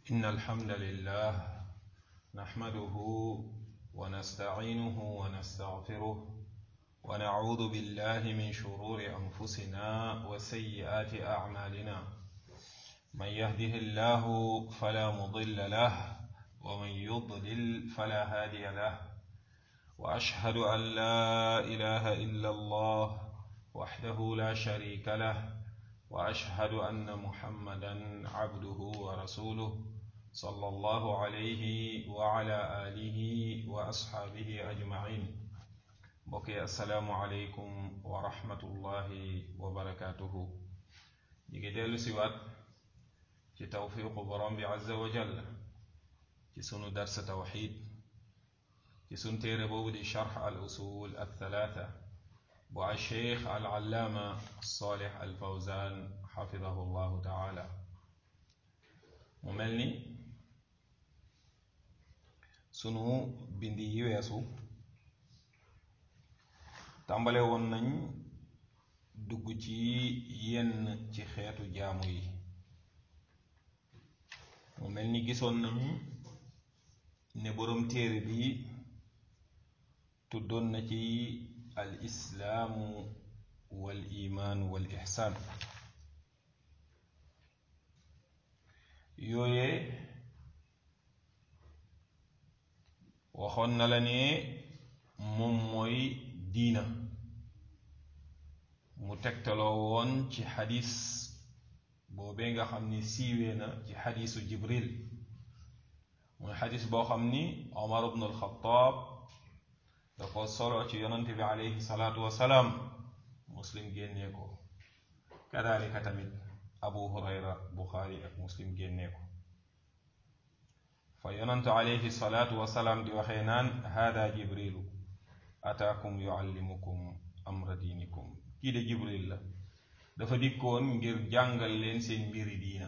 إن الحمد لله نحمده ونستعينه ونستغفره ونعوذ بالله من شرور أنفسنا وسيئات أعمالنا من يهده الله فلا مضل له ومن يضلل فلا هادي له وأشهد أن لا إله إلا الله وحده لا شريك له واشهد ان محمدا عبده ورسوله صلى الله عليه وعلى اله واصحابه اجمعين بقي السلام عليكم ورحمه الله وبركاته نيجي ديلو سيوات ci tawfiqu borom bi azza wa jalla ci sunu dars tawxid ci sun téere boobu di charx al usul al thalatha bu alcheikh alallaama salih alfawzan xafidahu llahu taala mu mel ni sunu bindi yi weesu tàmbale woon nañ dugg ci yenn ci xeetu jaamu yi mu mel ni gisoon nañ ne boroom téere bi tuddoon na ci al islaamu wal imaan wal ixsaan yooyee waxoon na la ne moom mooy diina mu tegtaloo woon ci xadis boobee nga xam ni siiwee na ci xadisu jibril mooy xadis boo xam ni omar ibn alxataab da ko solo ci yonante bi alayhi salaatu wasalaam muslim génnee ko kadalika tamit abu hurayra buxaari ak muslim génnee ko fa yonante alayhi salaatu wasalaam di waxee naan hada jibrilu ataakum yuallimukum amra diinikum kii de jibril la dafa dikkoon ngir jàngal leen seen mbiri diina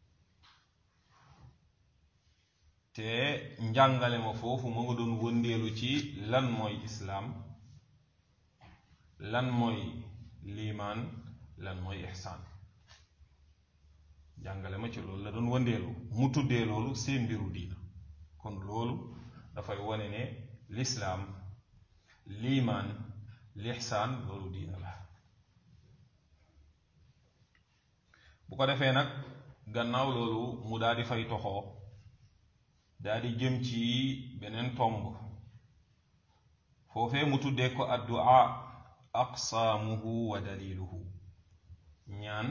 te njàngale ma foofu ma nga doon wëndeelu ci lan mooy islaam lan mooy liimaan lan mooy ixsaan jàngale ma ci loolu la doon wëndeelu mu tuddee loolu seen mbiru diina kon loolu dafay wone ne lislaam liimaan lixsaan loolu diina la bu ko defee nag gannaaw loolu mu daal di fay toxoo daal di jëm ci beneen tomb foofee mu tuddee ko addu'a aqsaamuhu wa daliluhu ñaan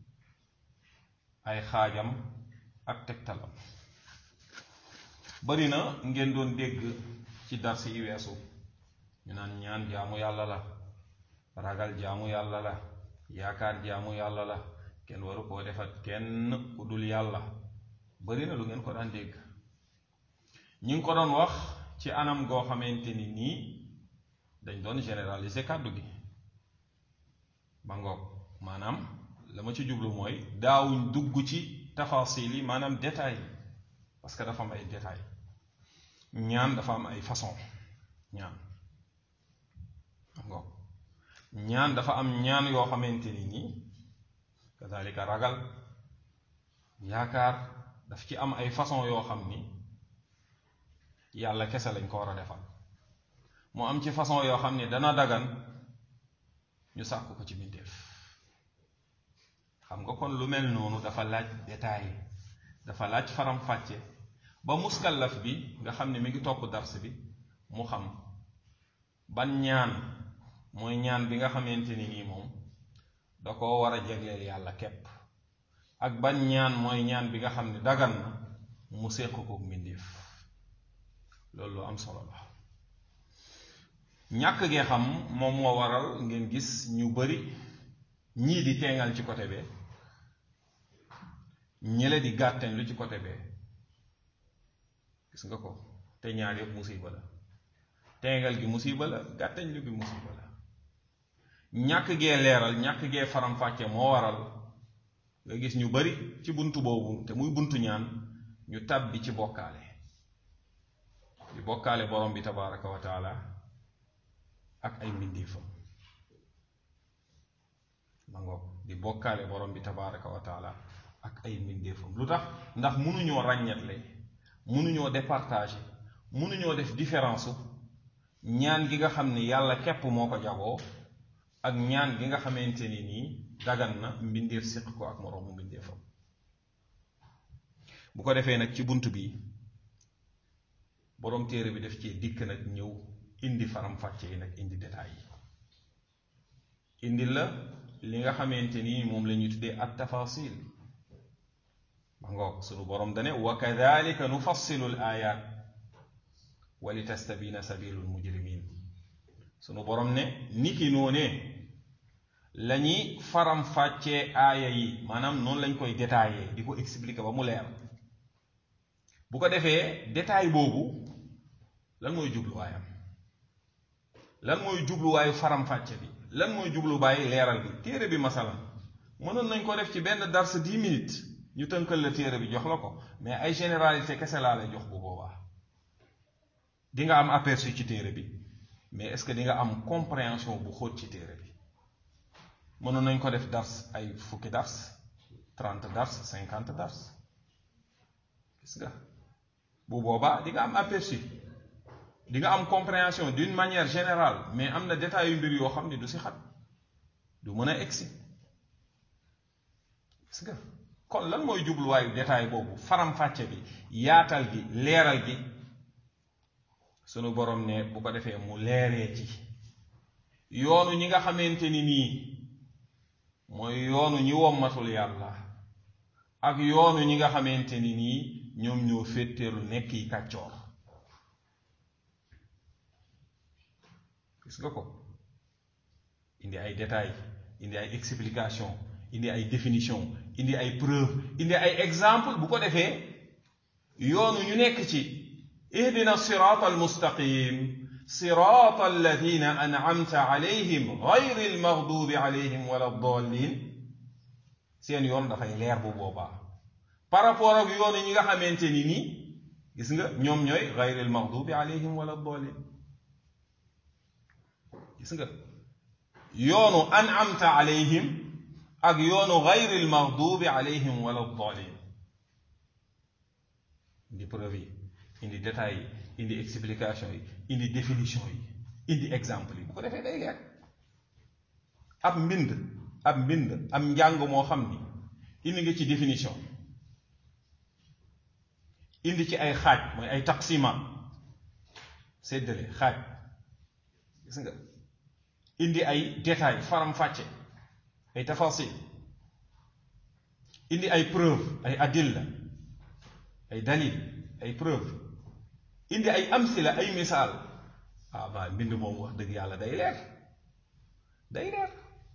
ay xaajam ak tegtalam bari na ngeen doon dégg ci dars yi weesu ñu naan ñaan jaamu yàlla la ragal jaamu yàlla la yaakaar jaamu yàlla la kenn waru koo defat kenn ku dul yàlla bari na lu ngeen ko daan dégg ñi ngi ko doon wax ci anam goo xamante ni nii dañ doon généraliser kàddu gi ba ngoog maanaam la ma ci jublu mooy daawuñ dugg ci tafasil yi maanaam détail yi parce que dafa am ay détail ñaan dafa am ay façon ñaan ba ngoog ñaan dafa am ñaan yoo xamante ni nii kazalika ragal yaakaar daf ci am ay façon yoo xam ni yàlla kese lañ ko war a defal mu am ci façon yoo xam ni dana dagan ñu sàkk ko ci mbindeef xam nga kon lu mel noonu dafa laaj détail dafa laaj faram-fàcce ba muskallaf bi nga xam ne mi ngi topp dars bi mu xam ban ñaan mooy ñaan bi nga xamante ni nii moom da ko war a jegleel yàlla képp ak ban ñaan mooy ñaan bi nga xam ne dagan na mu séq ko mbindeef loolu lu am solo la ñàkk gee xam moom moo waral ngeen gis ñu bari ñii di teengal ci côté bee ñële di gàttañ lu ci côté bee gis nga ko te ñaar yëpp musiba la teengal gi musiba la gàttañ lu gi musiba la ñàkk gee leeral ñàkk gee faram-fàcce moo waral nga gis ñu bari ci buntu boobu te muy buntu ñaan ñu tàbbi ci bokkaale di bokkaale borom bi tabaraka wa taala ak ay mbindeefam ma ngoog di bokkaale borom bi tabaraka wa taala ak ay mbindeefam lu tax ndax mënuñoo ràññatle mënuñoo départager mënuñoo def différence ñaan gi nga xam ni yàlla képp moo ko jagoo ak ñaan gi nga xamante ni nii dagan na mbindeef siq ko ak moroomu mbindeefam bu ko defee nag ci bunt bi boroom téere bi def ci dikk nag ñëw indi faram-fàcce yi nag indi détails yi indi la li nga xamante ni moom la ñuy tuddee at tafasil ma ngoog sunu boroom dane wa kadalika nufassilu l ayat wa li tastabina sabilu l mujrimin sunu boroom ne niki noonee la ñuy faram-fàccee aaya yi maanaam noonu lañ koy détaillé di ko expliquer ba mu leer bu ko defee détail boobu lan mooy jubluwaayam lan mooy jubluwaayu faram-fàcce bi lan mooy jubluwaayu leeral bi téere bi masalan mënoon nañ ko def ci benn dars dix minutes ñu tënkal la téere bi jox la ko mais ay généralité kese laa lay jox bu boobaa di nga am aperçu ci téere bi mais est-ce que di nga am compréhension bu xóot ci téere bi mënoon nañ ko def dars ay fukki dars trente dars cinquante dars gis nga bu boobaa di nga am aperçu di nga am compréhension d'une manière générale mais am na détails yu mbir yoo xam ne du si xat du mën a egsi gis nga kon lan mooy jubluwaayu détail boobu faram-fàcce bi yaatal gi leeral gi sunu borom ne bu ko defee mu leeree ci yoonu ñi nga xamante ni nii mooy yoonu ñi wommatul yàlla ak yoonu ñi nga xamante ni nii ñoom ñoo féeteelu nekk yi kàccoor gis nga ko indi ay détails indi ay explication indi ay définition indi ay preuve indi ay exemple bu ko defee yoonu ñu nekk ci ihdina sirata almustaqim sirata alladina an'amta alayhim gayri almaghdubi alayhim wala ddallin seen yoon dafay leer bu boobaa par rapport ak yoonu ñi nga xamante ni nii gis nga ñoom ñooy gayri almaghdubi alayhim wala ddallin gis nga yoonu an'amta alayhim ak yoonu gayri almaghdubi alayhim wala ddallin indi preuve yi indi détails yi indi explication yi indi définition yi indi exemple yi bu ko defee day leer ab mbind ab mbind am njàng moo xam ni indi nga ci définition indi ci ay xaaj mooy ay taqsima séddale xaaj gis nga indi ay détails faram-fàcce ay tafasil indi ay preuve ay adilla ay dalil ay preuve indi ay amsila ay misaal ah ba mbind moom wax dëgg yàlla day leer day leer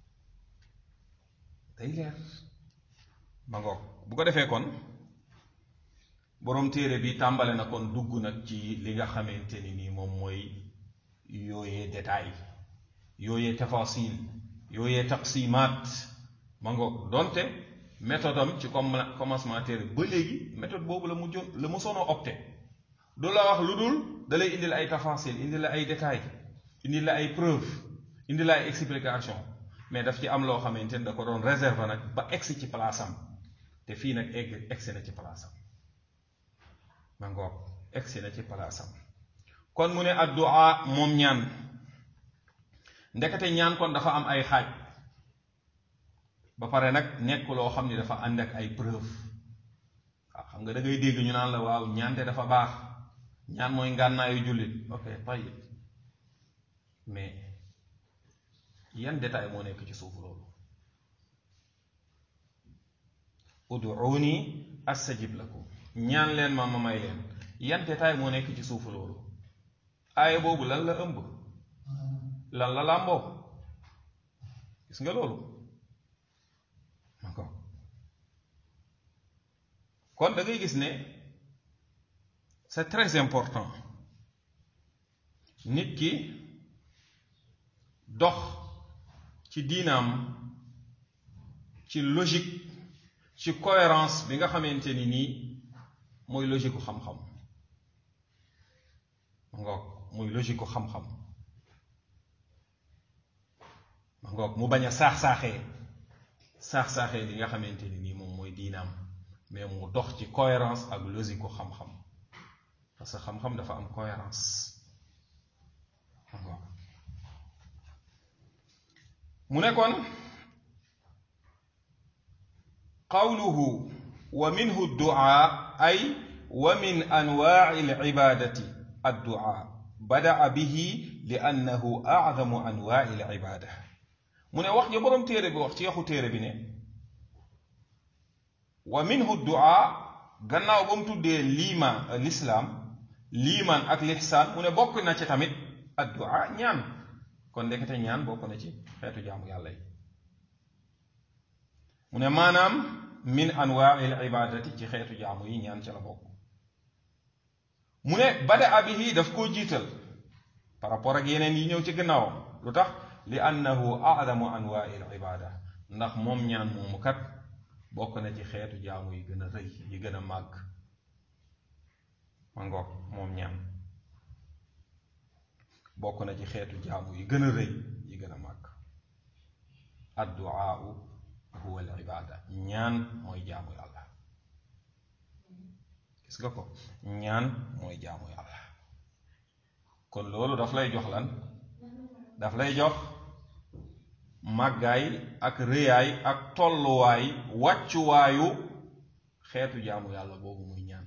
day leer ma ngoog bu ko defee kon boroom téere bi tàmbale na kon dugg nag ci li nga xamante ni nii moom mooy yooyee détail yooyee tafasil yooyee taqsimaat ma ngoog donte méthode am ci comme commencement téere ba léegi méthode boobu la mujjoon la mu sono opté du la wax lu dul da lay indil ay tafasil indil la ay détails indil la ay preuve indil la ay explication mais daf ci am loo xamante ni da ko doon réserve nag ba egsi ci place am te fii nag egg egsi na ci place am ma ngoog egsi na ci place am kon mu ne addu'a moom ñaan ndekete ñaan kon dafa am ay xaaj ba pare nag nekk loo xam ni dafa ànd ak ay preuve waaw xam nga da ngay dégg ñu naan la waaw ñaante dafa baax ñaan mooy ngànnaayu jullit ok tayib mais yan détail moo nekk ci suuf loolu ud'uuni astajib lakum ñaan leen ma ma may leen yan détail moo nekk ci suufu loolu aaya boobu lan la ëmb lan la làmboo gis nga loolu d'accord kon da ngay gis ne c'est très important nit ki dox ci diinaam ci logique ci cohérence bi nga xamante ni nii mooy logique ku xam-xam ma ngoog muy logique ku xam-xam ma ngoog mu bañ a saax-saaxee saax-saaxee li nga xamante ni nii moom mooy diinaam mais mu dox ci cohérence ak logique ko xam-xam parce que xam-xam dafa am cohérence mu ne kon qawluhu wa minhu duaa ay wa min anwaai alibadati adduaa badaa bihi li annahu acdamu anwaai alibada mu ne wax ja boroom téere bi wax ci yaxu téere bi ne wa minhu duaa gannaaw ba mu tuddee liimaan lislaam liimaan ak lixsaan mu ne bokk na ci tamit adduaa ñaan kon ndekete ñaan bokk na ci xeetu jaamu yàlla yi mu ne maanaam min anwaai al ibadati ci xeetu jaamu yi ñaan ca la bokk mu ne bada bihi daf koo jiital par rapport ak yeneen yi ñëw ci gannaawam lu tax li annahu adamu anwaai al ibada ndax moom ñaan moomu kat bokk na ci xeetu jaamu yi gën a rëy yi gën a màgg ma ngoog moom ñaan bokk na ci xeetu jaamu yi gën a rëy yi gën a màgg adduaau huwa al ibada ñaan mooy jaamu yàlla gis nga ko ñaan mooy jaamu yàlla kon loolu daf lay jox lan daf lay jox màggaay ak rëyaay ak tolluwaay wàccuwaayu xeetu jaamu yàlla boobu muy ñaan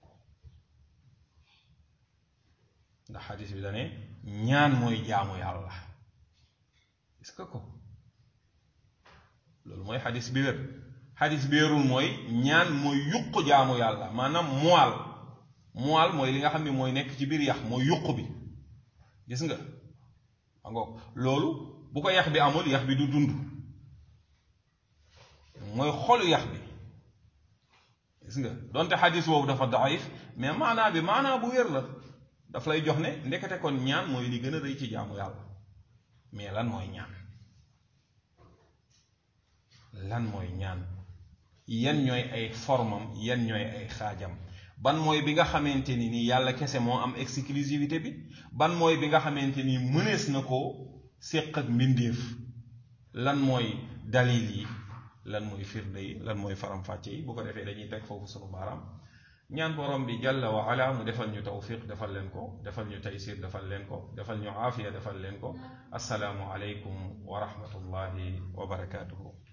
ndax xadis bi dane ñaan mooy jaamu yàlla gis nga ko loolu mooy xadis bi wér xadis bi wérul mooy ñaan mooy yuq jaamu yàlla maanaam moal moal mooy li nga xam ne mooy nekk ci biir yax mooy yuq bi gis nga angoog loolu bu ko yax bi amul yax bi du dund mooy xolu yax bi gis nga donte xadis boobu dafa daif mais maanaa bi maanaa bu wér la daf lay jox ne ndekete kon ñaan mooy li gën a rëy ci jaamu yàlla mais lan mooy ñaan lan mooy ñaan yan ñooy ay formam yan ñooy ay xaajam ban mooy bi nga xamante ni ni yàlla kese moo am exclusivité bi ban mooy bi nga xamante ni mënees na ko séq ak mbindeef lan mooy dalil yi lan mooy firnde yi lan mooy faram-fàcce yi bu ko defee dañuy teg foofu sunu baaraam ñaan borom bi jalla wa ala mu defal ñu tawfiq defal leen ko defal ñu taysir defal leen ko defal ñu aafiya defal leen ko assalaamu aleykum wa rahmatullahi wa barakaatuhu